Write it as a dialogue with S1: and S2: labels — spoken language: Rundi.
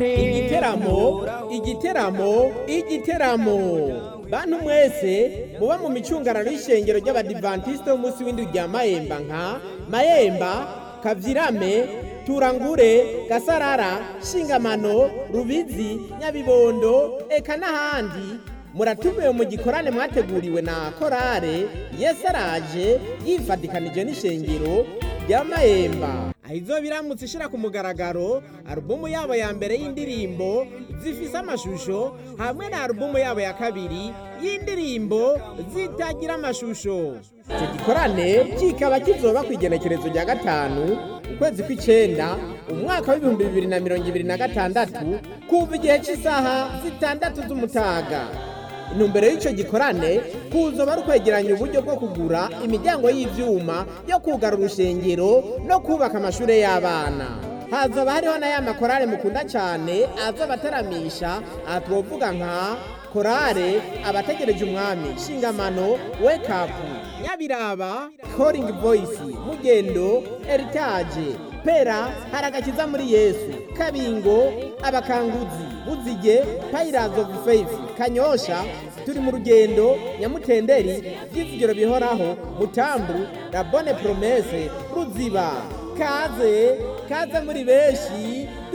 S1: igiteramo igiteramo igiteramo bantu mwese muba mu micungararo y'ishengero ry'abadivantisite b'umunsi w'indwi rya mayemba nka mayemba kavyirame turangure gasarara shingamano rubizi nyabibondo eka n'ahandi muratumiwe mu gikorane mwateguriwe na korale yesu araje yifadikanije n'ishengero rya mayemba ahizo biramutse ishira ku mugaragaro alubumu yabo ya mbere y'indirimbo zifise amashusho hamwe na alubumu yabo ya kabiri y'indirimbo zitagira amashusho icyo gikorane kikaba kizoba ku igenekerezo rya gatanu ukwezi kw'icenda umwaka w'ibihumbi bibiri na mirongo ibiri na gatandatu kuva igihe cy'isaha zitandatu z'umutaga intumbero y'icyo gikorane kuzoba ari ukwegeranya uburyo bwo kugura imiryango y'ivyuma yo kugara urushengero no kubaka amashure y'abana hazoba hariho na ya makorale mukunda cyane azoba ataramisha aha twovuga nka korale abategereje umwami shingamano wake up nyabiraba calling voice mugendo heritage pera haragakiza muri yesu kabingo abakanguzi buzige pirates of faith kanyosha turi mu rugendo nyamutenderi by'ivugiro bihoraho mutambu la bonne promesse ruziba kaze kaze muri benshi